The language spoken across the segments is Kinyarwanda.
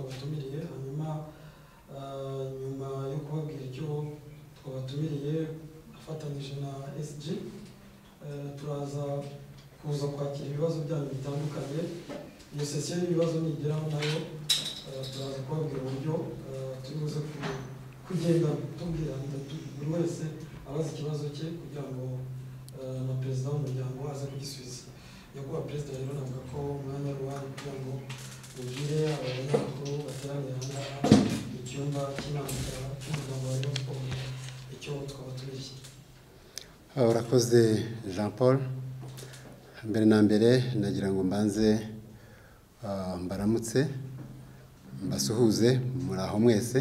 twabatumiriye hanyuma ah, nyuma yo kubabwira icyo twabatumiriye afatanyije na SG eh, turaza kuza kwakira ibibazo byanyu bitandukanye iyo sesiyo y'ibibazo nigeraho nayo eh, turaza kubabwira uburyo eh, turi buze ku- kugenda tubwirana tu- buri wese abaza ikibazo cye kugira ngo eh, na perezida w'umuryango aze kugisubiza nyakubahwa perezida rero navuga ko umwanya ari uwawe kugira ngo ubwire abanyamakuru bateraniye aha ngaha mu cyumba cy'inama cy'umuryango wa Rayon Sports icyo twaba tubeshye Ah, Urakoze Jean Paul mbere na mbere nagira ngo mbanze ah, mbaramutse mbasuhuze muri aho mwese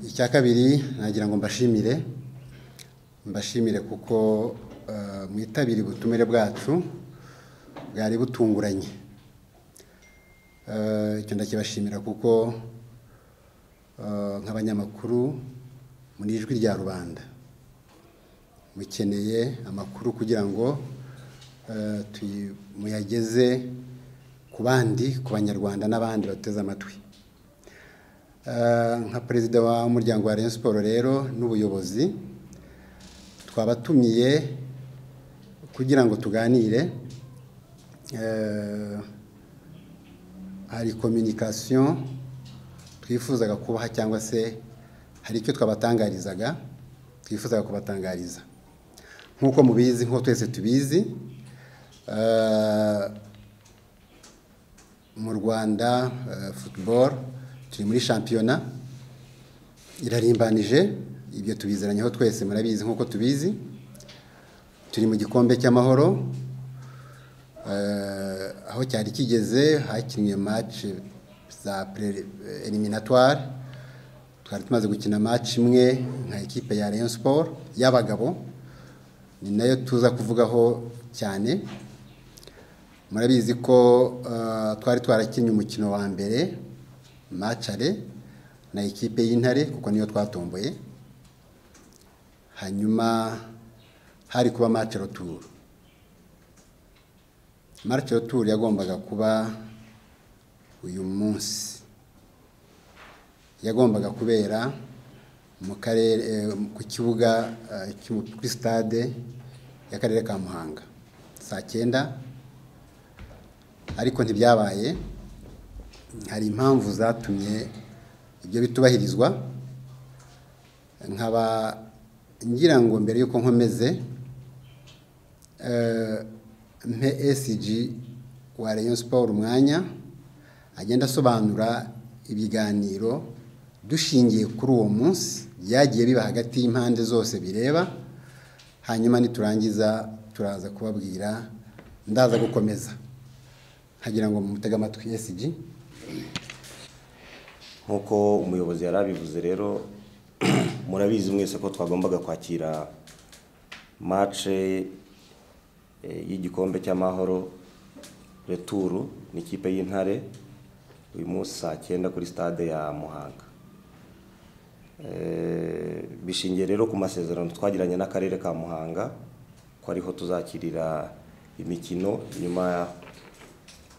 icya kabiri nagira ngo mbashimire mbashimire kuko ah, mwitabiriye ubutumire bwacu bwari butunguranye Ah, icyo ndakibashimira kuko ah, nk'abanyamakuru muri ijwi rya rubanda mukeneye amakuru kugira ngo eh, tuy- muyageze ku bandi ku banyarwanda n'abandi bateze amatwi Eh, nka perezida w'umuryango wa Rayon Sports rero n'ubuyobozi twabatumiye kugira ngo tuganire eh, hari communication twifuzaga kubaha cyangwa se hari icyo twabatangarizaga twifuzaga kubatangariza nk'uko mubizi nk'uko twese tubizi eh, mu rwanda eh, football turi muri shampiyona irarimbanije ibyo tubizeranyeho twese murabizi nk'uko tubizi turi mu gikombe cy'amahoro eh, aho cyari kigeze hakinwe match za eliminatoire twari tumaze gukina match imwe nka ekipe ya Rayon Sports y'abagabo ni nayo tuza kuvugaho cyane murabizi ko eh, twari twarakinnye umukino wa mbere macare na ikipe y'intare kuko niyo twatomboye hanyuma hari kuba macero tour macero tour yagombaga kuba uyu munsi yagombaga kubera mu karere eh, ku kibuga eh, cy'umu- kuri stade y'akarere ka Muhanga saa cyenda ariko ntibyabaye hari impamvu zatumye ibyo bitubahirizwa nkaba ngira ngo mbere y'uko nkomeze eh, mpe SG wa Rayon Sport umwanya agenda asobanura ibiganiro dushingiye kuri uwo munsi byagiye biba hagati y'impande zose bireba hanyuma niturangiza turaza kubabwira ndaza gukomeza nkagira ngo mutege amatwi SG nk'uko umuyobozi yari abivuze rero murabizi mwese ko twagombaga kwakira mace y'igikombe cy'amahoro returu n'ikipe y'intare uyu munsi saa cyenda kuri stade ya muhanga Eh, bishingiye rero ku masezerano twagiranye n'akarere ka muhanga ko ariho tuzakirira imikino nyuma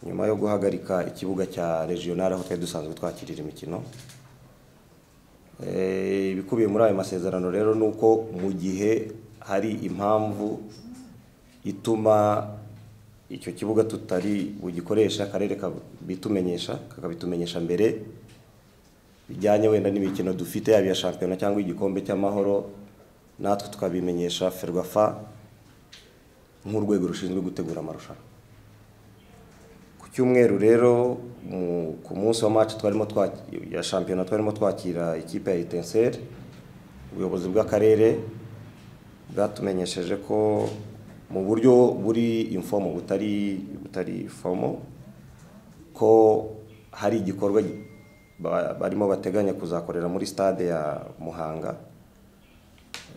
nyuma yo guhagarika ikibuga cya regional aho twari dusanzwe twakirira imikino Eh, ibikubiye muri ayo masezerano rero ni uko mu gihe hari impamvu ituma icyo kibuga tutari bugikoresha akarere kabitumenyesha kakabitumenyesha mbere bijyanye wenda n'imikino dufite yaba iya shampiyona cyangwa igikombe cy'amahoro natwe tukabimenyesha ferwafa nk'urwego rushinzwe gutegura amarushanwa ku cyumweru rero mu- ku munsi wa match twarimo twaki- ya shampiyona twarimo twakira ikipe ya Etincelle ubuyobozi bw'akarere bwatumenyesheje ko mu buryo buri informo butari butari fomo ko hari igikorwa gi- ba- barimo bateganya kuzakorera muri stade ya Muhanga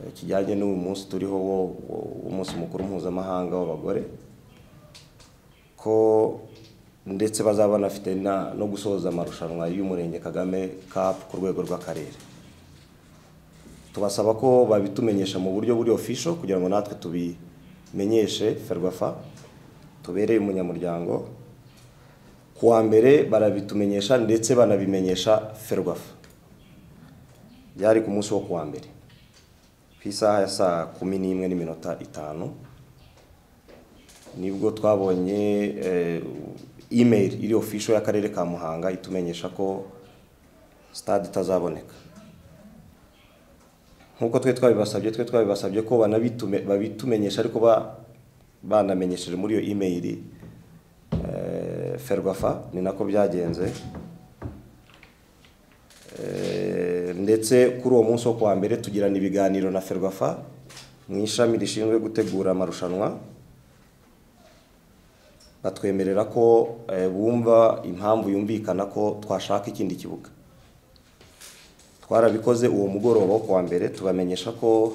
eh, kijyanye n'uyu munsi turiho wo- wo- w'umunsi mukuru mpuzamahanga w'abagore ko ndetse bazaba banafite na- no gusoza amarushanwa y'umurenge kagame cup ku rwego rw'akarere tubasaba ko babitumenyesha mu buryo buri official kugira ngo natwe tubimenyeshe ferwafa tubereye umunyamuryango ku wa mbere barabitumenyesha ndetse banabimenyesha ferwafa byari ku munsi wo ku wa mbere ku isaha ya saa kumi n'imwe n'iminota itanu nibwo twabonye imeri iri ofisho y'akarere ka muhanga itumenyesha ko sitade itazaboneka nk'uko twe twabibasabye twe twabibasabye ko banabitume babitumenyesha ariko ba- banamenyesheje muri iyo imeri ferwafa ni nako byagenze Eh, ndetse kuri uwo munsi wo kuwa mbere tugirana ibiganiro na ferwafa mu ishami rishinzwe gutegura amarushanwa batwemerera ko eh, bumva impamvu yumvikana ko twashaka ikindi kibuga twarabikoze uwo mugoroba wo kuwa mbere tubamenyesha ko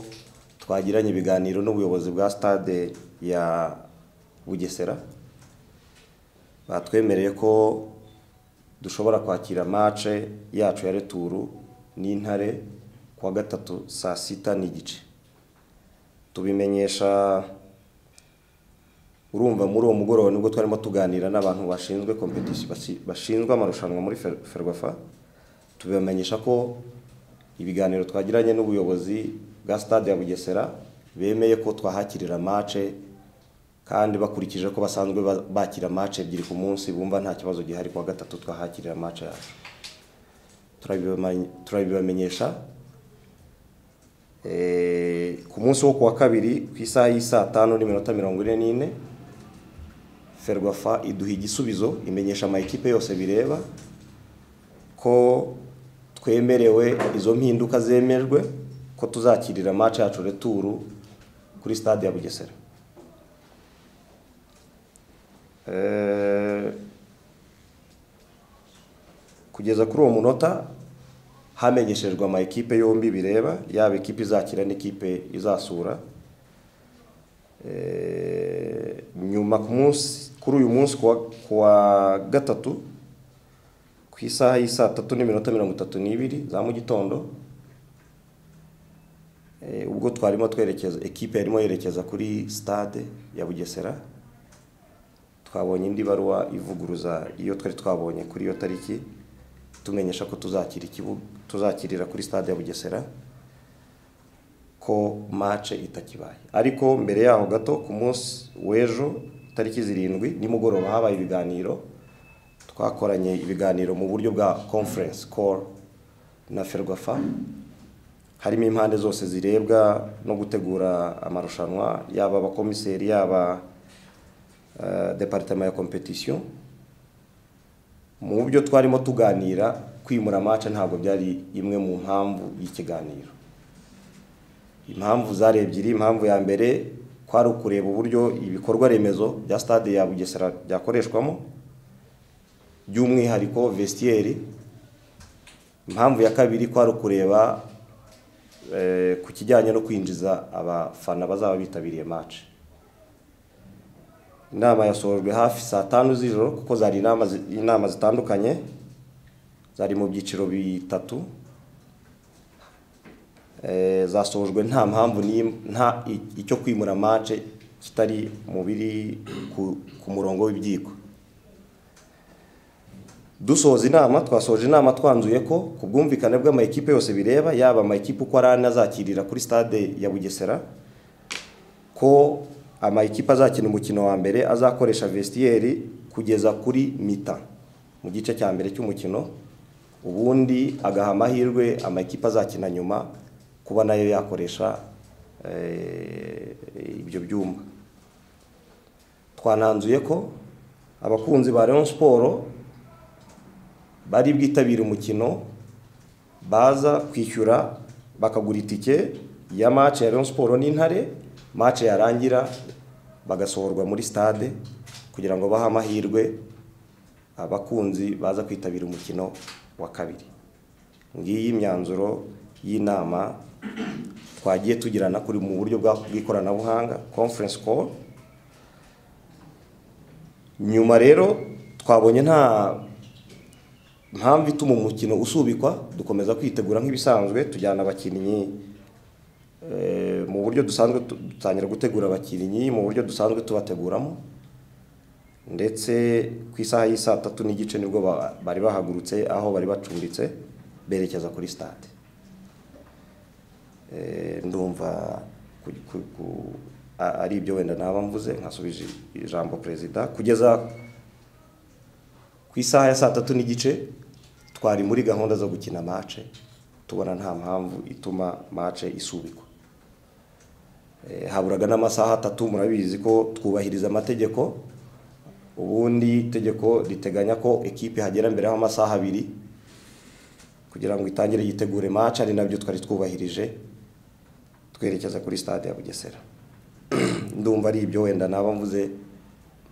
twagiranye ibiganiro n'ubuyobozi bwa stade ya bugesera batwemereye ko dushobora kwakira mace yacu ya returu n'intare kuwa gatatu saa sita n'igice tubimenyesha urumva muri uwo mugoroba nibwo twarimo tuganira n'abantu bashinzwe competition basi- bashinzwe amarushanwa muri Fer- ferwafa tubibamenyesha ko ibiganiro twagiranye n'ubuyobozi bwa stade ya bugesera bemeye ko twahakirira mace kandi bakurikije ko basanzwe ba- bakira match ebyiri ku munsi bumva nta kibazo gihari kuwa gatatu twahakirira match yacu Turabibamanye- turabibamenyesha Eh, ku munsi wo kuwa kabiri ku isaha y'isaa tanu n'iminota mirongo ine n'ine ferwafa iduha igisubizo imenyesha amakipe yose bireba ko twemerewe izo mpinduka zemejwe ko tuzakirira match yacu returu kuri stade ya bugesera Eh, kugeza kuri uwo munota hamenyeshejwe amakipe yombi bireba yaba ikipe izakira n'ikipe izasura Eh, nyuma ku munsi kuri uyu munsi kuwa, kuwa gatatu ku isaha y'isaa tatu n'iminota mirongo itatu n'ibiri za mu gitondo eh, ubwo twarimo twerekeza ekipe yarimo yerekeza kuri stade ya bugesera twabonye indi baruwa ivuguruza iyo twari twabonye kuri iyo tariki tumenyesha ko tuzakira ikibuga tuzakirira kuri stade ya bugesera ko mace itakibaye ariko mbere yaho gato ku munsi w'ejo tariki zirindwi nimugoroba habaye ibiganiro twakoranye ibiganiro mu buryo bwa conference call na ferwafa harimo impande zose zirebwa no gutegura amarushanwa yaba abakomiseri yaba eh, departement ya competition mu byo twarimo tuganira kwimura match ntabwo byari imwe mu mpamvu y'ikiganiro impamvu zari ebyiri impamvu ya mbere kwari ukureba uburyo ibikorwa remezo bya stade ya bugesera byakoreshwamo by'umwihariko vestiaire impamvu ya kabiri kwari ukureba eh, ku kijyanye no kwinjiza abafana bazaba bitabiriye match inama yasohojwe hafi saa tanu z'ijoro kuko zari inama zi- inama zitandukanye zari mu byiciro bitatu Eh, zasohojwe nta mpamvu n'im- nta i- icyo kwimura mace kitari mu biri ku, ku murongo w'ibyiko dusoza inama twasoje inama twanzuye ko ku bwumvikane bw'amakipe yose bireba yaba amakipe uko ari ane azakirira kuri stade ya bugesera ko amakipe azakina umukino wa mbere azakoresha vestiyeri kugeza kuri mita mu gice cya mbere cy'umukino ubundi agaha amahirwe amakipe azakina nyuma kuba nayo yakoresha eh, ibyo byumba twananzuye ko abakunzi ba Rayon Sport bari bwitabire umukino baza kwishyura bakagura itike ya match ya Rayon Sport n'Intare match yarangira bagasohorwa muri stade kugira ngo bahe amahirwe abakunzi baza kwitabira umukino wa kabiri ngiyi imyanzuro y'inama twagiye tugirana kuri mu buryo bwa- bw'ikoranabuhanga conference call nyuma rero twabonye nta mpamvu ituma umukino usubikwa dukomeza kwitegura nk'ibisanzwe tujyana abakinnyi eh, mu buryo dusanzwe tu- dutangira gutegura abakinnyi mu buryo dusanzwe tubateguramo ndetse ku isaha y'i saa tatu n'igice nibwo ba- bari bahagurutse aho bari bacumbitse berekeza kuri sitade Eh, ndumva ku- ku- ku- a- ari ibyo wenda naba mvuze nkasubije ijambo perezida kugeza ku isaha ya saa tatu n'igice twari muri gahunda zo gukina mace tubona nta mpamvu ituma mace isubikwa Eh, haburaga n'amasaha atatu murabizi ko twubahiriza amategeko ubundi itegeko riteganya ko ekipe hagera mbere y'amasaha abiri kugira ngo itangire yitegure match ari nabyo twari twubahirije twerekeza kuri stade ya Bugesera ndumva ari ibyo wenda naba mvuze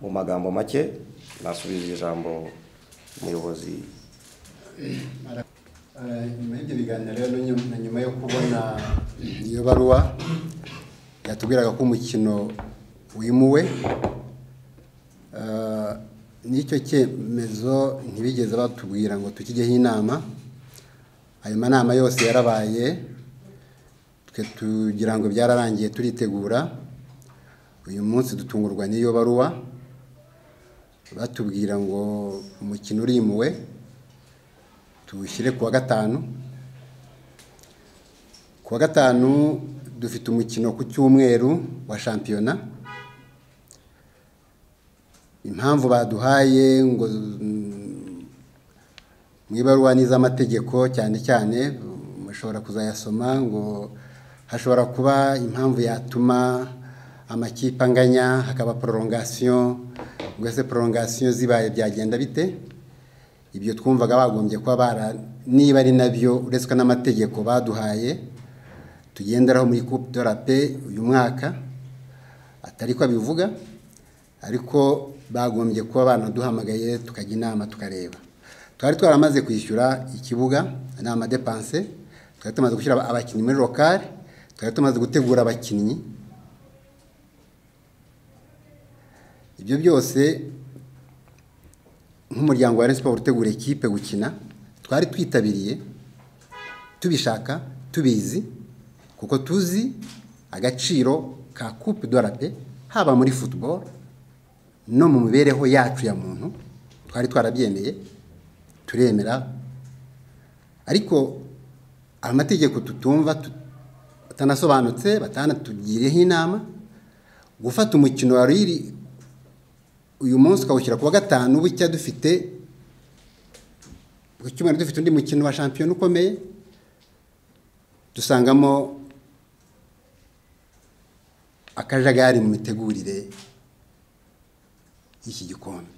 mu magambo make nasubije ijambo umuyobozi Eh, nyuma y'ibyo biganiro rero na nyuma- na nyuma yo kubona iyo baruwa yatubwiraga ko umukino wimuwe Eh, n'icyo cyemezo ntibigeze batubwira ngo tukijyeho inama ayo manama yose yarabaye twe tugira ngo byararangiye turitegura uyu munsi dutungurwa n'iyo baruwa batubwira ngo umukino urimuwe tuwushyire ku wa gatanu ku wa gatanu dufite umukino ku cyumweru wa shampiyona impamvu baduhaye ngo mm, mu ibaruwa n'iz'amategeko cyane cyane mm, mushobora kuzayasoma ngo hashobora kuba impamvu yatuma amakipe anganya hakaba prolongation ngo ese prolongation zibaye byagenda bite ibyo twumvaga bagombye kuba bara niba ari nabyo uretswe n'amategeko baduhaye tugenderaho muri coupe de la paix uyu mwaka atari ko abivuga ariko bagombye kuba banaduhamagaye tukajya inama tukareba twari twaramaze kwishyura ikibuga ni amadepanse twari tumaze gushyira abakinnyi muri lokale twari tumaze gutegura abakinnyi ibyo byose nk'umuryango wa siporo utegura ekipe gukina twari twitabiriye tubishaka tubizi kuko tuzi agaciro ka coupe de la paix haba muri football no mu mibereho yacu ya muntu twari twarabyemeye turemera ariko amategeko tutumva tut- atanasobanutse batanatugireho inama gufata umukino wari iri uyu munsi ukawushyira ku wa gatanu bucya dufite ku cyumweru dufite undi mukino wa shampiyona ukomeye dusangamo akajagari mu mitegurire y'iki gikombe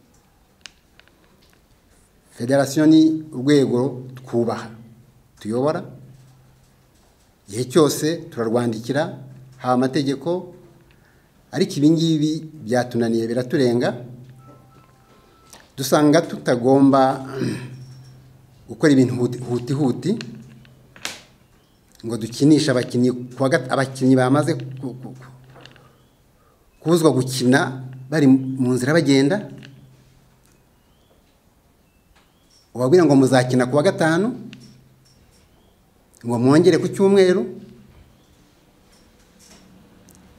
federasiyo ni urwego twubaha tuyobora igihe cyose turarwandikira haba amategeko ariko ibi ngibi byatunaniye biraturenga dusanga tutagomba gukora ibintu huti- huti huti ngo dukinishe abakinnyi ku wa gat- abakinnyi bamaze ku- ku- ku- kubuzwa gukina bari mu nzira bagenda ubabwira ngo muzakina ku wa gatanu ngo mwongere ku cyumweru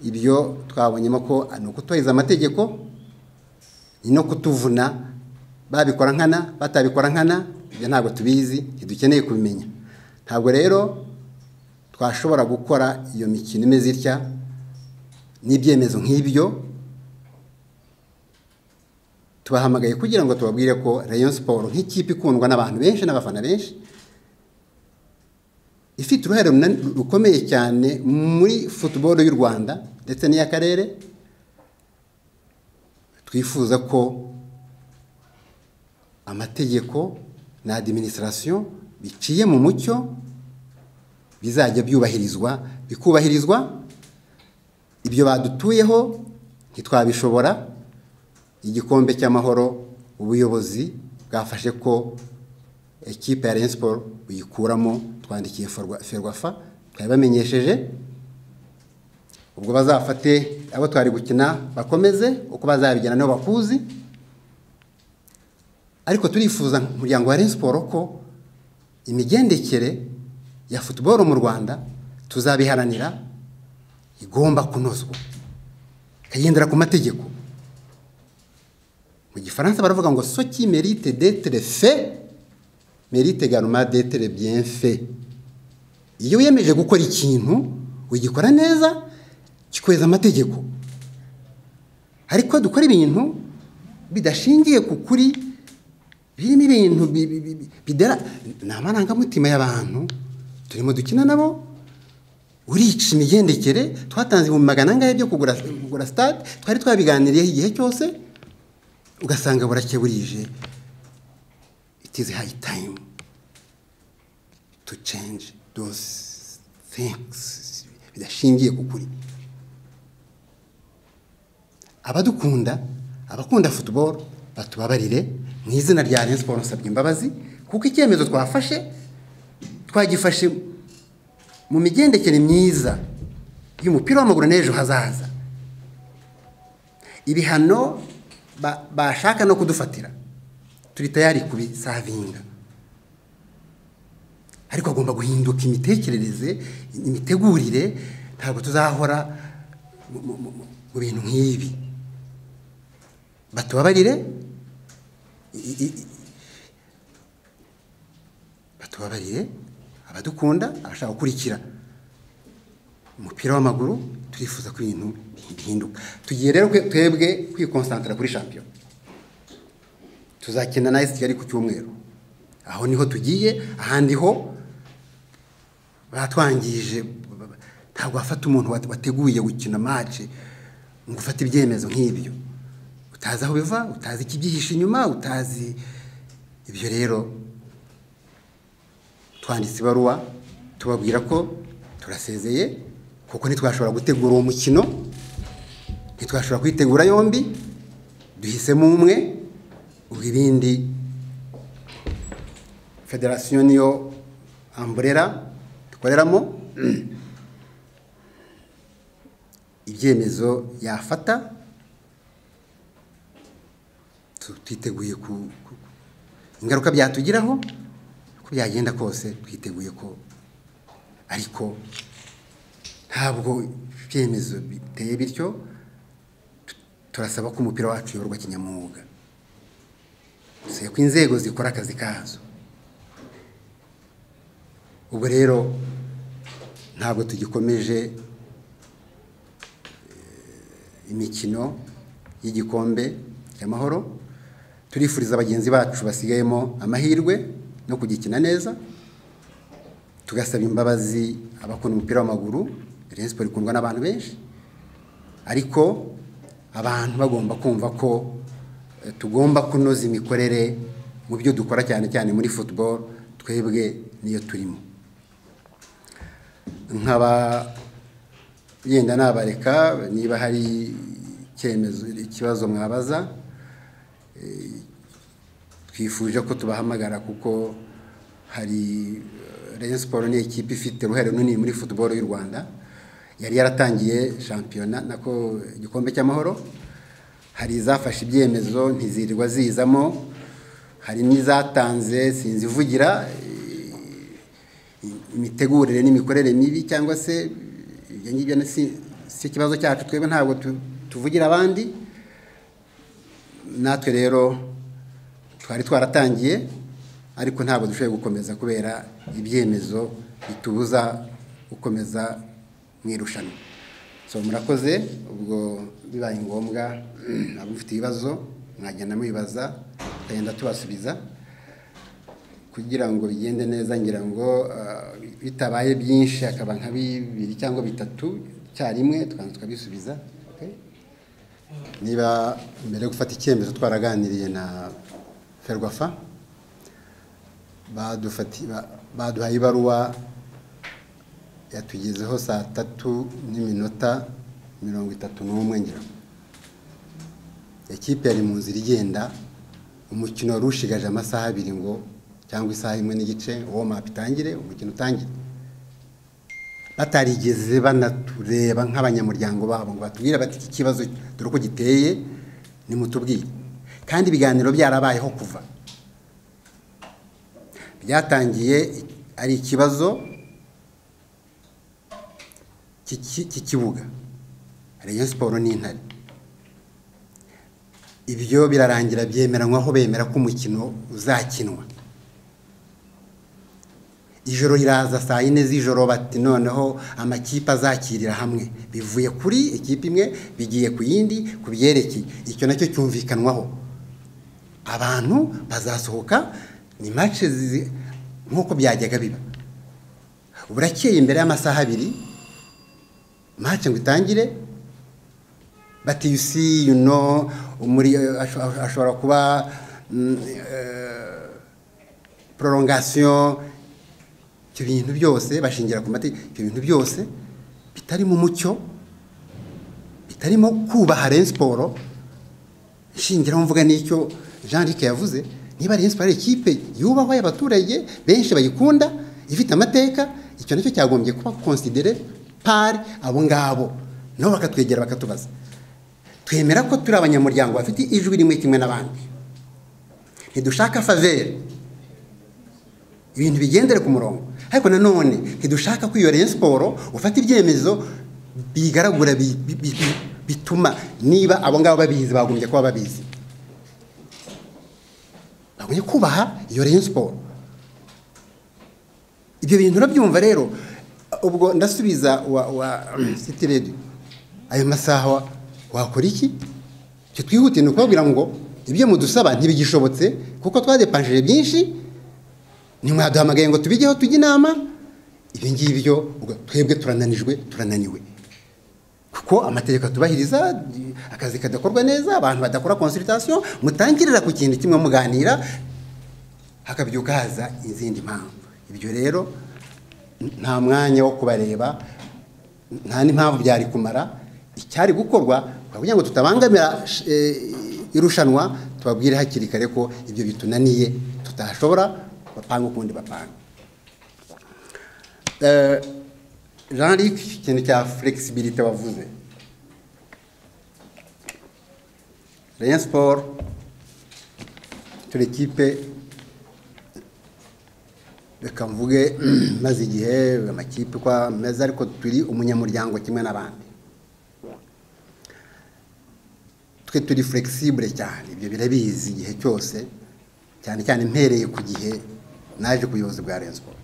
ibyo twabonyemo ko ni ukutubahiriza amategeko ni no kutuvuna babikora nkana batabikora nkana ibyo ntabwo tubizi ntidukeneye kubimenya ntabwo rero twashobora gukora iyo mikino imeze itya n'ibyemezo nk'ibyo tubahamagaye kugira ngo tubabwire ko rayon siporo nk'ikipe ikundwa n'abantu benshi n'abafana benshi ifite uruhare runa- rukomeye cyane muri football y'u Rwanda ndetse n'iy'akarere twifuza ko amategeko na administration biciye mu mucyo bizajya byubahirizwa bikubahirizwa ibyo badutuyeho ntitwabishobora igikombe cy'amahoro ubuyobozi bwafashe ko ekipe ya Rayon Sports buyikuramo twandikiye Ferwa- ferwafa twabibamenyesheje ubwo bazafate abo twari gukina bakomeze uko bazabigena nibo bakuzi ariko turifuza umuryango wa Rayon Sports ko imigendekere ya football mu Rwanda tuzabiharanira igomba kunozwa ikagendera ku mategeko mu gifaransa baravuga ngo soki merite detere fe merite garuma detere bienfe iyo wiyemeje gukora ikintu ugikora neza kikweza amategeko ariko dukora ibintu bidashingiye ku kuri birimo ibintu bi- bi- bi- bi- bidera ni amarangamutima y'abantu turimo dukina nabo urica imigendekere twatanze ibihumbi magana angahe byo kugura kugura sitade twari twabiganiriyeho igihe cyose ugasanga burakeburije itizi hayi tayimu to change those things bidashingiye ku kuri abadukunda abakunda futuboro batubabarire mu izina rya Rayon Sports nsabye imbabazi kuko icyemezo twafashe twagifashe mu migendekere myiza y'umupira w'amaguru n'ejo hazaza ibihano ba- bashaka no kudufatira turi tayari kubisavinga ariko agomba guhinduka imitekerereze imitegurire ntabwo tuzahora mu- mu- mu- mu bintu nk'ibi batubabarire i- i- i- batubabarire abadukunda abashaka gukurikira umupira w'amaguru turifuza ko ibintu bihinduka tugiye rero kwe- twebwe kwikonsantara kuri shampiyona tuzakina na esi kigali ku cyumweru aho niho tugiye ahandi ho batwangije ntabwo wafata umuntu wat- wateguye gukina match ngo ufate ibyemezo nk'ibyo utazi aho biva utazi ikibyihishe inyuma utazi ibyo rero twanditse ibaruwa tubabwira ko turasezeye kuko ntitwashobora gutegura uwo mukino ntitwashobora kuyitegura yombi duhisemo umwe ubwo ibindi federasiyo niyo amburera dukoreramo ibyemezo yafata tu- twiteguye ku ku- ingaruka byatugiraho uko byagenda kose twiteguye ko ariko ntabwo ibyemezo biteye bityo tu- turasaba ko umupira wacu uyoborwa kinyamwuga duseye ko inzego zikora akazi kazo ubwo rero ntabwo tugikomeje eh, imikino y'igikombe cy'amahoro turifuriza bagenzi bacu basigayemo amahirwe no kugikina neza tugasaba imbabazi abakunda umupira w'amaguru Rayon Sports ikundwa n'abantu benshi ariko abantu bagomba kumva ko eh, tugomba kunoza imikorere mu byo dukora cyane cyane muri football twebwe niyo turimo nkaba yenda nabareka niba hari icyemezo ikibazo mwabaza eh, twifuje ko tubahamagara kuko hari eh, Rayon Sports ni ikipe ifite uruhare runini muri football y'u Rwanda yari yaratangiye shampiyona nako igikombe cy'amahoro hari izafashe ibyemezo ntizirirwa zizamo hari n'izatanze sinzi ivugira imitegurire n'imikorere mibi cyangwa se ibyo ngibyo na- si si ikibazo cyacu twebwe ntabwo tu- tuvugira abandi natwe rero twari twaratangiye ariko ntabwo dushoboye gukomeza kubera ibyemezo bitubuza gukomeza mu irushanwa so murakoze ubwo bibaye ngombwa ntabwo mufite ibibazo mwagenda mubibaza tukagenda tubasubiza kugira ngo bigende neza ngira ngo ah, bitabaye byinshi akaba nka bibiri cyangwa bitatu icyarimwe tukaza tukabisubiza okay? niba mbere yo gufata icyemezo twaraganiriye na ferwafa badufati- ba- baduhaye ibaruwa yatugezeho saa tatu n'iminota mirongo itatu n'umwe ngira ngo ikipe yari mu nzira igenda umukino wari ushigaje amasaha abiri ngo cyangwa isaha imwe n'igice uwo mapu itangire umukino utangire batarigeze banatureba nk'abanyamuryango babo ngo batubwire bati iki kibazo dore uko giteye nimutubwire kandi ibiganiro byarabayeho kuva byatangiye ari ikibazo cy'iki- cy'ikibuga Rayon Sports n'intare ibyo birarangira byemeranywaho bemera ko umukino uzakinwa ijoro riraza saa yine z'ijoro bati noneho amakipe azakirira hamwe bivuye kuri ikipe imwe bigiye ku yindi ku byerekeye icyo nacyo cyumvikanwaho abantu bazasohoka ni mace nk'uko byajyaga biba burakeye imbere y'amasaha abiri mace ngo itangire bati yusi yuno ashobora kuba porongasiyo ibyo bintu byose bashingira ku mategeko ibyo bintu byose bitarimo umucyo bitarimo kubaha rero siporo nshingiraho mvuga n'icyo jean Luc yavuze niba rero siporo ari ikipe yubahwa y'abaturage benshi bayikunda ifite amateka icyo nacyo cyagombye kuba konsidere pari abo ngabo nabo bakatwegera bakatubaza twemera ko turi abanyamuryango bafite ijwi rimwe kimwe n'abandi ntidushaka faveri ibintu bigendere ku murongo ariko nanone ntidushaka ko iyo siporo ufata ibyemezo bigaragura bituma niba abo ngabo babizi bagombye kuba babizi bagombye kubaha iyo siporo ibyo bintu urabyumva rero ubwo ndasubiza wa siti redi ayo masaha wakora iki icyo twihutire ni ukubabwira ngo ibyo mudusaba ntibigishobotse kuko twadepanjije byinshi ni mwaduhamagaye ngo tubigeho tujye inama ibi ngibyo twebwe turananijwe turananiwe kuko amategeko atubahiriza akazi kadakorwa neza abantu badakora konsiritasiyo mutangirira ku kintu kimwe muganira hakabyuka haza izindi mpamvu ibyo rero nta mwanya wo kubareba nta n'impamvu byari kumara icyari gukorwa kugira ngo tutabangamira irushanwa tubabwire hakiri kare ko ibyo bitunaniye tutashobora bapanga ukundi bapanga jean Luc ikintu cya flexibilité wavuze rayon sport turi ekipe reka mvuge maze igihe amakipe uko ameze ariko turi umunyamuryango kimwe n'abandi twe turi flexible cyane ibyo birabizi igihe cyose cyane cyane mpereye ku gihe naje ku buyobozi bwa rensiporo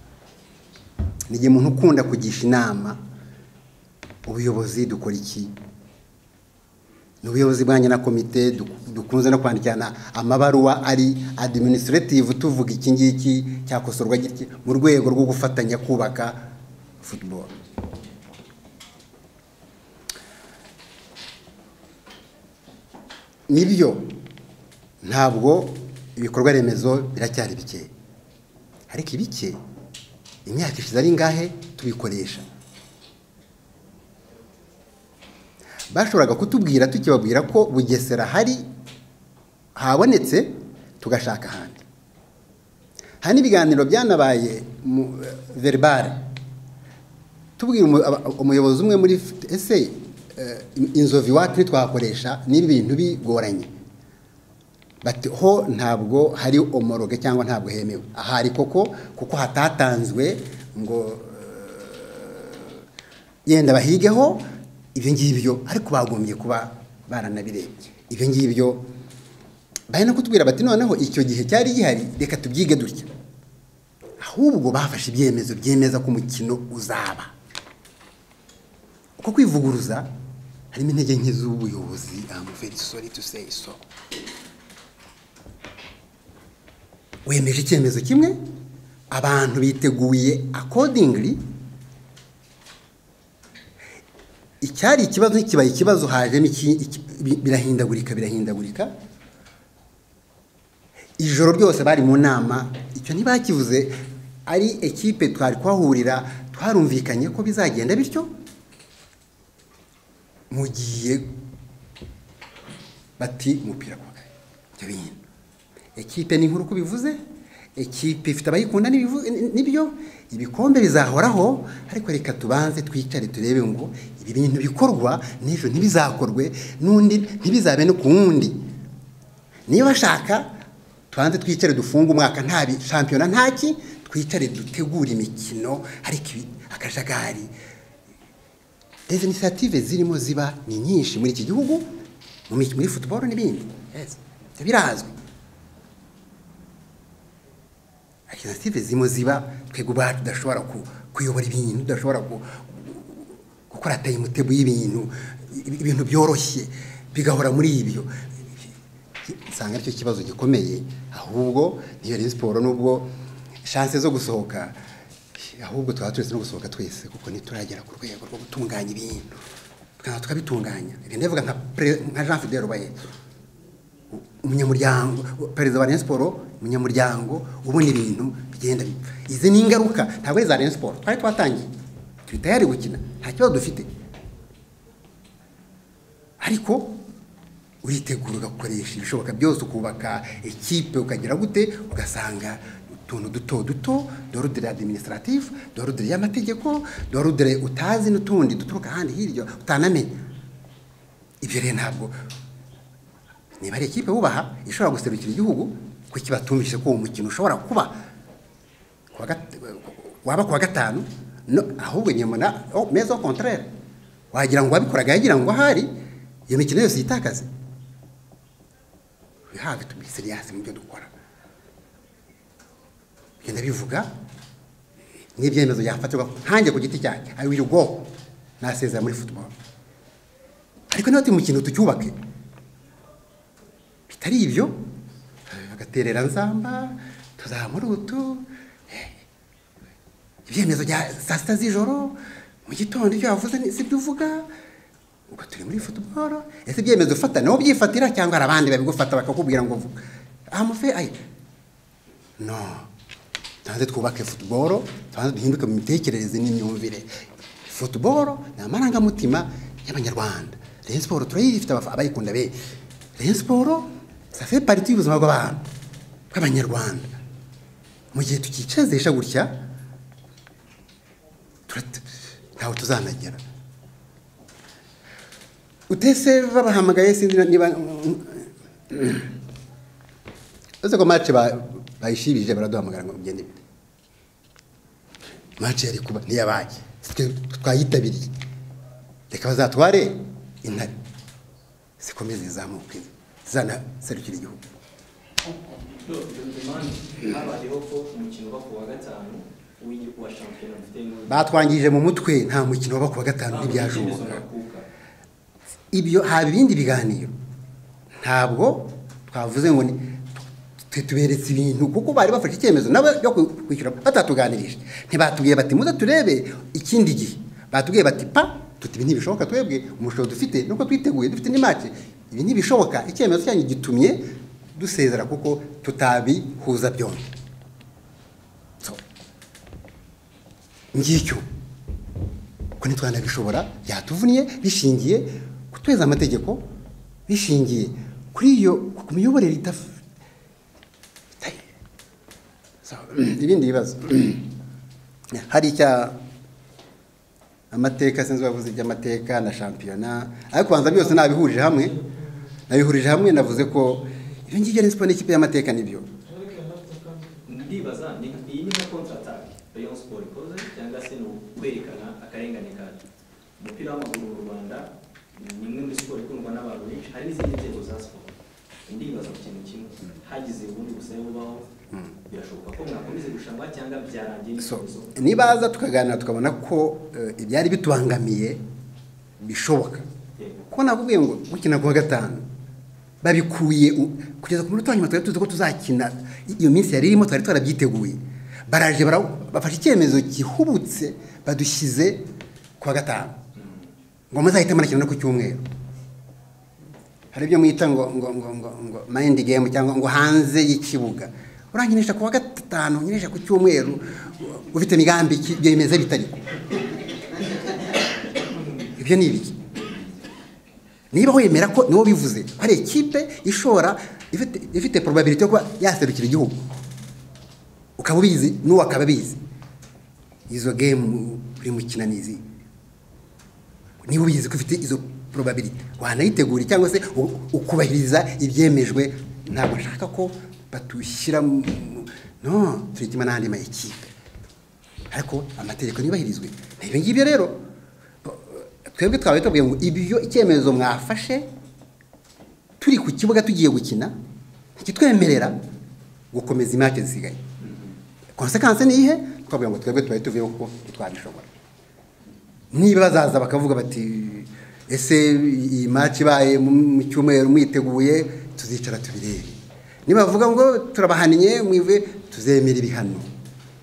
ni igihe umuntu ukunda kugisha inama ubuyobozi dukora iki ni ubuyobozi bwanjye na komite dukunze no kwandikirana amabaruwa ari adiminisitirativu tuvuga iki ngiki cyakosorwa gitya mu rwego rwo gufatanya kubaka futuboro nibyo ntabwo ibikorwa remezo biracyari bikeya ariko ibike imyaka ishize ari ngahe tubikoresha bashoboraga kutubwira tukibabwira ko bugesera hari habonetse tugashaka ahandi hari n'ibiganiro byanabaye veribare tubwira umuyobozi umwe muri ese inzovu iwacu ntitwakoresha n'ibi bintu bigoranye bati ho ntabwo hari omoroge cyangwa ntabwo hemewe ahari koko kuko hatatanzwe ngo yenda bahigeho ibyo ngibyo ariko bagombye kuba baranabirebye ibyo ngibyo bari no kutubwira bati noneho icyo gihe cyari gihari reka tubyige dutya ahubwo bafashe ibyemezo byemeza ko umukino uzaba uko kwivuguruza harimo intege nke z'ubuyobozi amuveri sori tu seyi so wemeje icyemezo kimwe abantu biteguye akodingiri icyari ikibazo ntikibaye ikibazo hajemo birahindagurika birahindagurika ijoro ryose bari mu nama icyo ntibakivuze ari ekipe twari kuhahurira twarumvikanye ko bizagenda bityo mugiye bati umupira kwa kare ibyo bintu ekipe ni nkuru uko bivuze ekipe ifite abayikunda n'ibyo ibikombe bizahoraho ariko reka tubanze twicare turebe ngo ibi bintu bikorwa n'ejo ntibizakorwe n'undi ntibizabe no ku wundi niba ashaka tubanze twicare dufunge umwaka nta shampiyona ntaki twicare dutegure imikino ariko akajagari izi inisiyative zirimo ziba ni nyinshi muri iki gihugu mu mikino muri futuboro n'ibindi Yes. Ibyo birazwi akinasitive zimo ziba twebwe ubwacu tudashobora ku- kuyobora ibintu tudashobora ku- gukora tayimutebo y'ibintu ibi- ibintu byoroshye bigahora muri ibyo nsanga aricyo kibazo gikomeye ahubwo niyo rero siporo nubwo shanse zo gusohoka ahubwo twaba turetse no gusohoka twese kuko ntituragera ku rwego rwo gutunganya ibintu tukaza tukabitunganya reka ndavuga nka pre- nka jean fidel bayetso umunyamuryango perezida wa Rayon Sports umunyamuryango ubona ibintu bigenda bipfa izi ni ingaruka ntabwo ari iza Rayon Sports twari twatangiye turi tayari gukina nta kibazo dufite ariko uritegura ugakoresha ibishoboka byose ukubaka ekipe ukagira gute ugasanga utuntu duto duto dorudire administrative dorudire y'amategeko dorudire utazi n'utundi duturuka ahandi hirya utanamenya ibyo rero ntabwo niba ari ikipe bubaha ishobora guserukira igihugu ko kibatumvise ko uwo mukino ushobora kuba kuwa gat- waba kuwa gatanu no, ahubwo nyamara oh, meza au contraire wagira ngo wabikoraga yagira ngo ahari iyo mikino yose yitakaze have to be serious mu byo dukora bigenda bivuga n'ibyemezo yafatirwa nkanjye ku giti cyanjye I will go nasezera muri football ariko niba turi mukino tucyubake bitari ibyo bagaterera nzamba tuzamura utu eh, ibyemezo bya saa sita z'ijoro mu gitondo ibyo wavuze ni- si byo uvuga ubwo turi muri futuboro ese ibyemezo ufata nawe ubyifatira cyangwa hari abandi babigufata bakakubwira ngo vuga amufe ayi no tubanze twubake futuboro tubanze duhinduke mu mitekerereze n'imyumvire futuboro ni amarangamutima y'abanyarwanda reyo siporo turayifite abafa- abayikunda benshi reyo siporo safe pariti y'ubuzima bw'abantu bw'abanyarwanda mu gihe tukicezesha gutya turata- ntawe tuzanagera utese babahamagaye sinzi na- niba uretse ko mace bayishibije baraduhamagara ngo mugende bite mace yari kuba ntiyabaye twe twayitabiriye reka bazatware intare zikomeze zizamuke zanaserukira igihugu habayeho ko umukino uba ku wa gatanu w'igi- wa shampiyona mfite ngo- batwangije mu mutwe nta mukino waba ku wa gatanu ntibyashoboka ibyo haba ibindi biganiro ntabwo twavuze ngo ni twe tuberetse ibintu kuko bari bafashe icyemezo nabo byo ku- kwishyura batatuganirije ntibatubwiye bati muze turebe ikindi gihe batubwiye bati pa tuti ibi ntibishoboka twebwe umushobozi dufite nuko twiteguye dufite n'imace ibi ntibishoboka icyemezo cyanyu gitumye dusezera kuko tutabihuza byombi So, ngicyo ko ntitwanabishobora byatuvunnye bishingiye kutweza amategeko bishingiye kuri iyo ku miyoborere idaf- ita- So, ibindi bibazo hari icya amateka sinzi wavuze iby'amateka na shampiyona ariko kubanza byose nabihurije hamwe nabihurije hamwe navuze ko ibyo ngibyo ari siporo n'ikipe y'amateka nibyo ndibaza ni nka- iyi ni nka kontratake rayon siporo ikoze cyangwa se ni ukwerekana akarengane kacu umupira w'amaguru mu rwanda ni imwe muri siporo ikundwa n'abantu benshi hari n'izindi nzego za siporo ndibaza ku kintu kimwe hagize ubundi busabe bubaho birashoboka ko mwakomeza irushanwa cyangwa byarangiye So, n'ikibazo nibaza tukaganira tukabona ko eh, ibyari bitubangamiye bishoboka Yego. kuko nakubwiye ngo gukina kuwa gatanu babikuye u- kugeza ku munota wa nyuma twari tuzi ko tuzakina i- iyo minsi yari irimo twari twarabyiteguye baraje bara- bafashe icyemezo gihubutse badushyize kuwa gatanu ngo muzahite munakina no ku cyumweru hari ibyo mwita ngo ngo ngo ngo ngo mind game cyangwa ngo hanze y'ikibuga uranginisha ku wa gatanu unyinisha ku cyumweru ufite imigambi ki- byemeze bitari ibyo ni ibiki niba wemera ko niwo bivuze ko hari ikipe ishobora ifite ifite probability yo kuba yaserukira igihugu ukaba ubizi n'uwo akaba abizi izo game uri mukina ni izi niba ubizi ko ufite izo probability wanayitegura cyangwa se u- ukubahiriza ibyemejwe ntabwo nshaka ko batushyira mu no turitima n'andi ma ekipe ariko amategeko yubahirizwe ni ibyo ngibyo rero twebwe twaba tubwiye ngo ibyo icyemezo mwafashe turi ku kibuga tugiye gukina kitwemerera gukomeza imyaka zisigaye konsekanse ni ihe twavuga ngo twebwe twari tuvuyeho kuko ntitwabishobora niba bazaza bakavuga bati ese iyi maci ibaye mu cyumweru mwiteguye tuzicara tubirebe niba bavuga ngo turabahaniye mwive tuzemera ibihano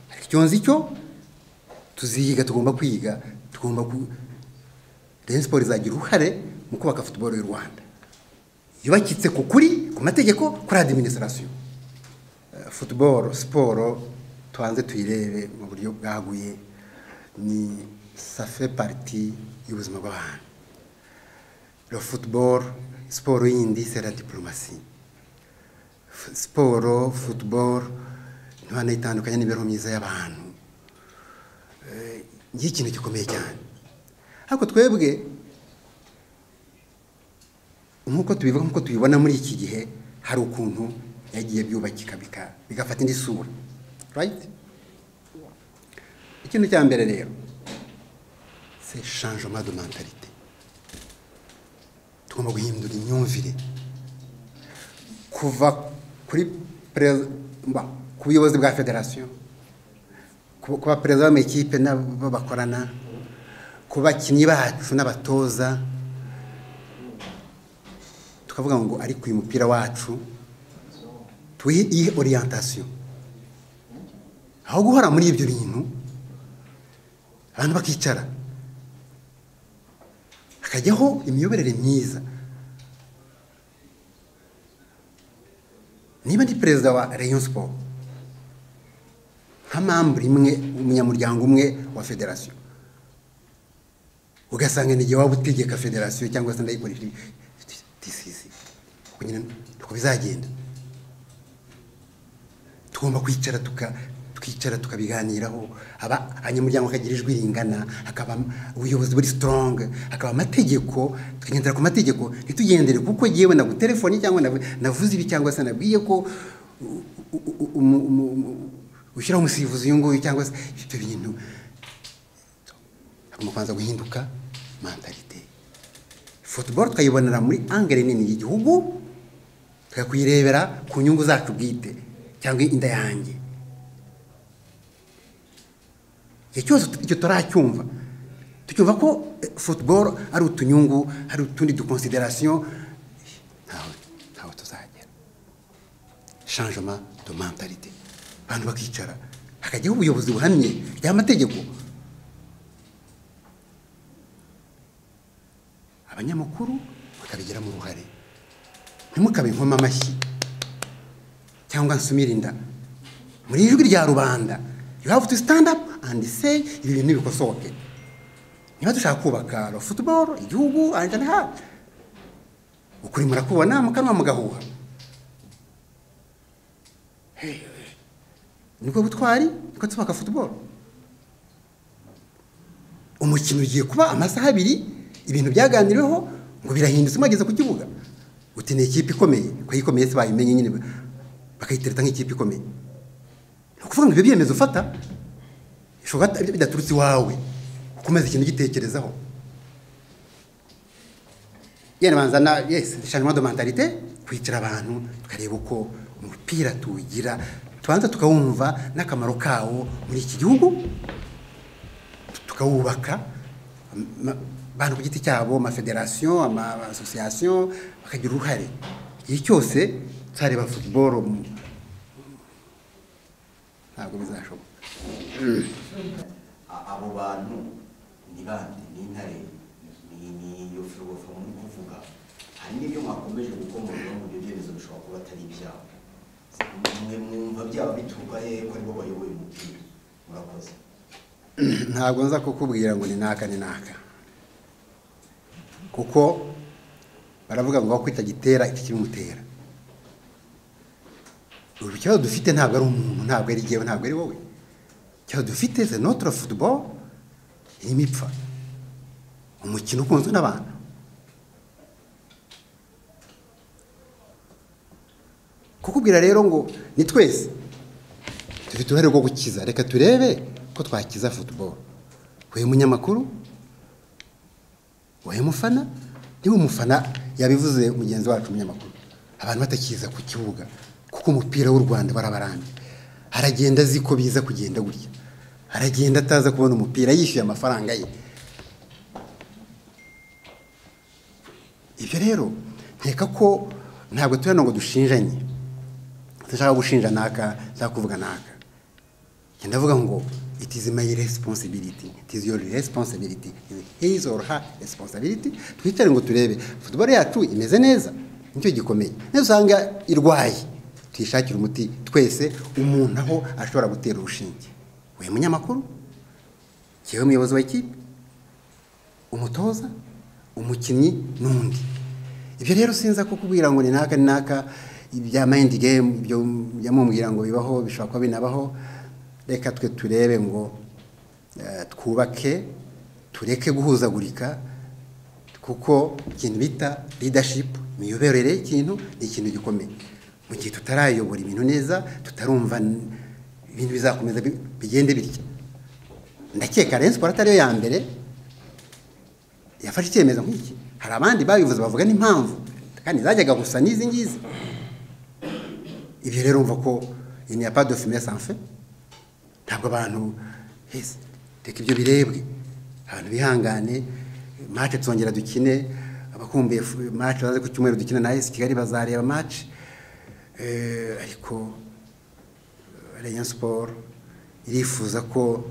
ariko icyo nzi cyo tuziga tugomba kwiga tugomba ku Rayon Sports izagira uruhare mu kubaka futuboro y'u Rwanda yubakitse ku kuri ku mategeko kuri adiminisitirasiyo futuboro siporo tubanze tuyirebe mu buryo bwaguye ni safe pariti y'ubuzima bw'abantu la futuboro siporo yindi sera diporomasi siporo futuboro ntibanayitandukanye n'imibereho myiza y'abantu ngiye ikintu gikomeye cyane ariko twebwe nk'uko tubivuga nk'uko tubibona muri iki gihe hari ukuntu yagiye byubakika bigafata indi sura rayiti ikintu cya mbere rero se shanjoma do mentalite tugomba guhindura imyumvire kuva kuri perezida ku buyobozi bwa federasiyo kuba perezida w'amakipe n'abo bakorana ku bakinnyi bacu n'abatoza tukavuga ngo ariko uyu mupira wacu tuwihe iyi oriyantasiyo aho guhora muri ibyo bintu abantu bakicara hakajyaho imiyoborere myiza niba ndi perezida wa Rayon Sport nka mambure imwe umunyamuryango umwe wa federasiyo ugasanga igihe waba utegeka federasiyo cyangwa se ndayikoresha disizi uko bizagenda tugomba kwicara twicara tukabiganiraho abanyamuryango bakagira ijwi ringana hakaba ubuyobozi buri sitoronge hakaba amategeko tukagendera ku mategeko ntitugendere kuko yewe nagutelefoni cyangwa navuze ibi cyangwa se nabwiye ko ushyiraho umusifuzi uyu nguyu cyangwa se ibyo bintu hagomba kubanza guhinduka mentalite futuboro tukayibonera muri angere nini y'igihugu tukakuyirebera ku nyungu zacu bwite cyangwa inda yanjye igihe cyose icyo turacyumva tucyumva ko futuboro ari utunyungu ari utundi dukonsiderasiyo ntaho tuzagera shanjoma do mentalite abantu bakicara hakajyaho ubuyobozi buhamye ry'amategeko abanyamakuru bakabigiramo uruhare ntimukabe inkoma amashyi cyangwa nsumire inda muri ijwi rya rubanda you have to stand up and say ibi bintu bikosoke niba dushaka kubaka la football igihugu and and hard ukuri murakubona mukanwa mugahuha nibwo butwari niko tubaka football umukino ugiye kuba amasaha abiri ibintu byaganiriweho ngo birahindutse umwageze ku kibuga uti ni ikipe ikomeye ko ikomeye se bayimenye nyine bakayitereta nk'ikipe ikomeye ni ukuvuga ngo ibyo byemezo ufata bishobora bidaturutse iwawe ukomeza ikintu ugitekerezaho yenda banza na yesi dushanjemo do mentalite kwicara abantu tukareba uko umupira tuwugira tubanza tukawumva n'akamaro kawo muri iki gihugu tukawubaka abantu ku giti cyabo amafederasiyo amasosiyasiyo bakagira uruhare igihe cyose turareba futuboro ntabwo bizashoboka abo bantu ni bande ni intare ni iyo filogofa muri kuvuga hari n'ibyo mwakomeje gukomorera mu byo byemezo bishobora kuba atari ibyabo mwe mwumva byaba bituruka hehe ko aribo bayoboye umupira murakoze ntabwo nza kukubwira ngo ni naka ni naka kuko baravuga ngo aho kitagitera iki kibimutera ubu ikibazo dufite ntabwo ari umuntu ntabwo ari jyewe ntabwo ari wowe ikibazo dufite se notire futuboro irimo ipfa umukino ukunzwe n'abantu kukubwira rero ngo ni twese dufite uruhare rwo gukiza reka turebe ko twakiza futuboro we munyamakuru wowe mufana niba umufana yabivuze mugenzi wacu umunyamakuru abantu batakiza ku kibuga kuko umupira w'u rwanda barabarambye aragenda azi ko biza kugenda gutya aragenda ataza kubona umupira yishyuye amafaranga ye ibyo rero nkeka ko ntabwo turiya ngo dushinjanye dushaka gushinja naka cyangwa kuvuga naka ngenda avuga ngo it is my responsibility it is your responsibility it is his or her responsibility twicare ngo turebe football yacu imeze neza nicyo gikomeye niba usanga irwaye tuyishakire umuti twese umuntu aho ashobora gutera urushinge we munyamakuru yewe muyobozi w'ikipe umutoza umukinnyi n'undi ibyo rero sinza kukubwira ngo ni naka ni naka ibya mayindi gemu ibyo mubwira ngo bibaho bishobora kuba binabaho reka twe turebe ngo eh, twubake tureke guhuzagurika kuko ikintu bita leadership imiyoborere y'ikintu ni ikintu gikomeye mu gihe tutarayobora ibintu neza tutarumva n- ibintu bizakomeza bi- bigende bitya ndakeka Rayon Sports atari yo ya mbere yafashe icyemezo nk'iki hari abandi babivuze bavuga n'impamvu kandi zajyaga gusa n'izi ngizi ibyo rero umva ko il n'y a pas de fumée sans feu ntabwo abantu hese reka ibyo birebwe abantu bihangane mace tsongera dukine abakumbuye mace baze ku cyumweru dukina na esi kigali bazareba mace ariko Rayon Sport irifuza ko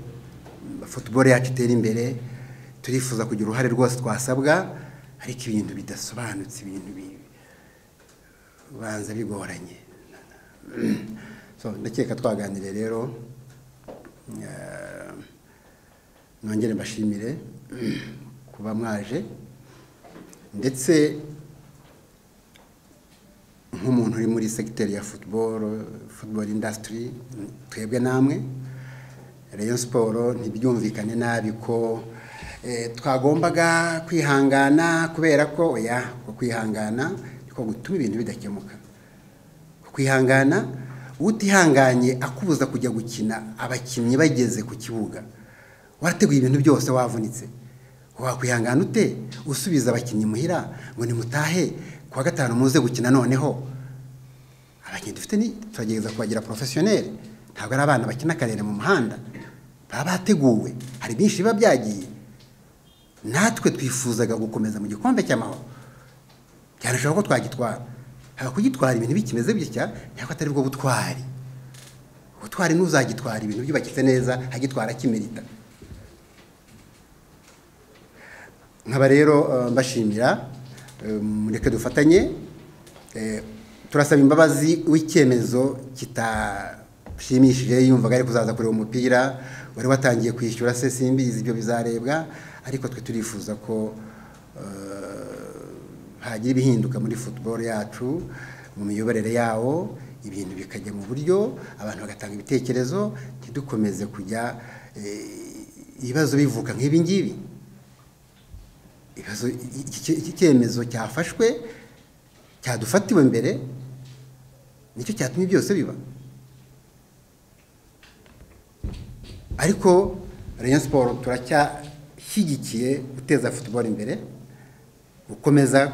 football yacu itera imbere turifuza kugira uruhare rwose twasabwa ariko ibintu bidasobanutse ibintu bi- banza bigoranye So, ndakeka twaganiriye rero nongere mbashimire kuba mwaje ndetse nk'umuntu uri muri segiteri ya futuboro futuboro indasitiri twebwe namwe reyo siporo ntibyumvikane nabi ko eh, twagombaga kwihangana kubera ko oya ko kwihangana niko gutuma ibintu bidakemuka kwihangana utihanganye akubuza kujya gukina abakinnyi bageze ku kibuga warateguye ibintu byose wavunitse wakwihangana ute usubiza abakinnyi muhira ngo nimutahe ku wa gatanu muze gukina noneho abakinnyi dufite ni turagerageza kubagira porofesiyoneri ntabwo ari abana bakina karere mu muhanda baba bateguwe hari byinshi biba byagiye natwe twifuzaga gukomeza mu gikombe cy'amahoro byanashoboka ko twagitwara haba kugitwara ibintu bikimeze bitya ntabwo atari bwo butwari ubutwari n'uzagitwara ibintu byubakitse neza agitwara kimerita nkaba rero eh, mbashimira eh, mureke dufatanye eh, turasaba imbabazi w'icyemezo kitashimishije yumvaga ari kuzaza kureba umupira wari watangiye kwishyura se simbizi ibyo bizarebwa ariko twe turifuza ko eh, hagira ibihinduka muri football yacu mu miyoborere yawo ibintu bikajya mu buryo abantu bagatanga ibitekerezo ntidukomeze kujya eh, ibibazo bivuka nk'ibi ngibi ibibazo iki- iki iki cyemezo cyafashwe cyadufatiwe mbere nicyo cyatumye byose biba ariko Rayon Sport turacyashyigikiye guteza football imbere gukomeza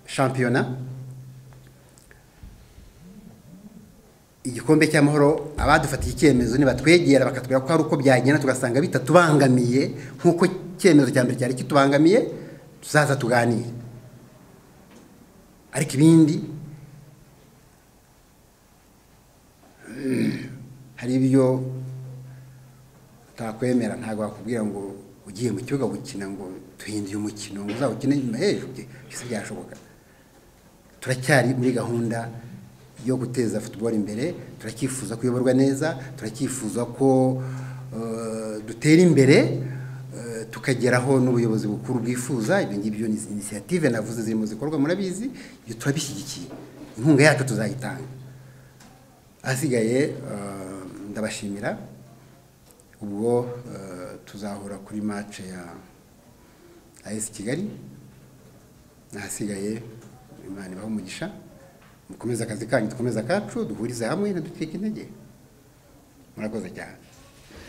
shampiyona igikombe cy'amahoro abadufatiye icyemezo nibatwegera bakatubwira ko hari uko byagenda tugasanga bitatubangamiye nk'uko icyemezo cya mbere cyari kitubangamiye tuzaza tuganire ariko ibindi mm, hari ibyo utakwemera ntabwo wakubwira ngo ugiye mu kibuga gukina ngo duhinduye umukino ngo uzawukine nyuma hejuru bye byose byashoboka turacyari muri gahunda yo guteza football imbere turacyifuza kuyoborwa neza turacyifuza ko eh, dutera imbere eh, tukageraho n'ubuyobozi bukuru bwifuza ibyo ngibyo ni inisiyative navuze ziri mu zikorwa murabizi ibyo turabishyigikiye inkunga yacu tuzayitanga ahasigaye eh, ndabashimira ubwo eh, tuzahura kuri match ya AS Kigali nahasigaye imana ibaho umugisha mukomeze akazi kanyu dukomeze akacu duhurize hamwe ntidutike intege murakoze cyane